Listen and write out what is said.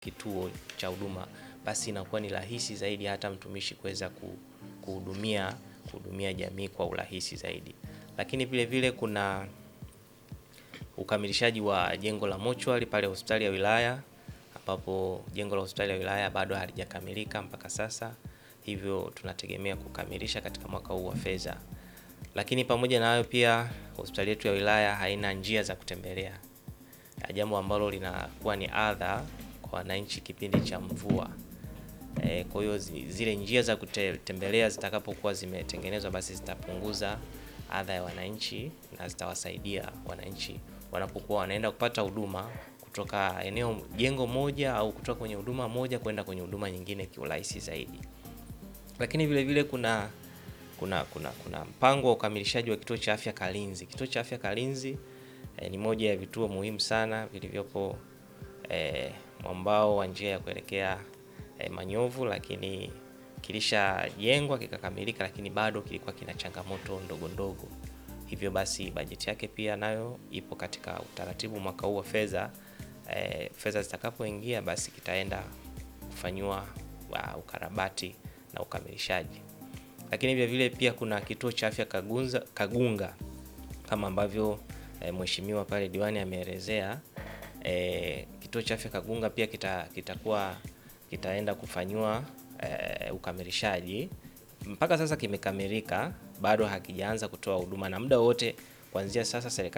kituo cha huduma, basi inakuwa ni rahisi zaidi hata mtumishi kuweza kuhudumia kuhudumia jamii kwa urahisi zaidi. Lakini vile vile kuna ukamilishaji wa jengo la mochwari pale hospitali ya wilaya ambapo jengo la hospitali ya wilaya bado halijakamilika mpaka sasa, hivyo tunategemea kukamilisha katika mwaka huu wa fedha. Lakini pamoja na hayo pia hospitali yetu ya wilaya haina njia za kutembelea, jambo ambalo linakuwa ni adha kwa wananchi kipindi cha mvua. E, kwa hiyo zile njia za kutembelea zitakapokuwa zimetengenezwa basi zitapunguza adha ya wananchi na zitawasaidia wananchi wanapokuwa wanaenda kupata huduma kutoka eneo jengo moja au kutoka kwenye huduma moja kwenda kwenye huduma nyingine kiurahisi zaidi. Lakini vile vile kuna kuna kuna kuna mpango wa ukamilishaji wa kituo cha afya Kalinzi. Kituo cha afya Kalinzi e, ni moja ya vituo muhimu sana vilivyopo e, mwambao wa njia ya kuelekea e, Manyovu, lakini kilishajengwa kikakamilika, lakini bado kilikuwa kina changamoto ndogo ndogo. Hivyo basi bajeti yake pia nayo ipo katika utaratibu mwaka huu wa fedha. E, fedha zitakapoingia basi kitaenda kufanyiwa ukarabati na ukamilishaji. Lakini vile vile pia kuna kituo cha afya Kagunza, Kagunga kama ambavyo e, mheshimiwa pale diwani ameelezea. E, kituo cha afya Kagunga pia kitakuwa kita kitaenda kufanyiwa e, ukamilishaji. Mpaka sasa kimekamilika, bado hakijaanza kutoa huduma na muda wote kuanzia sasa serikali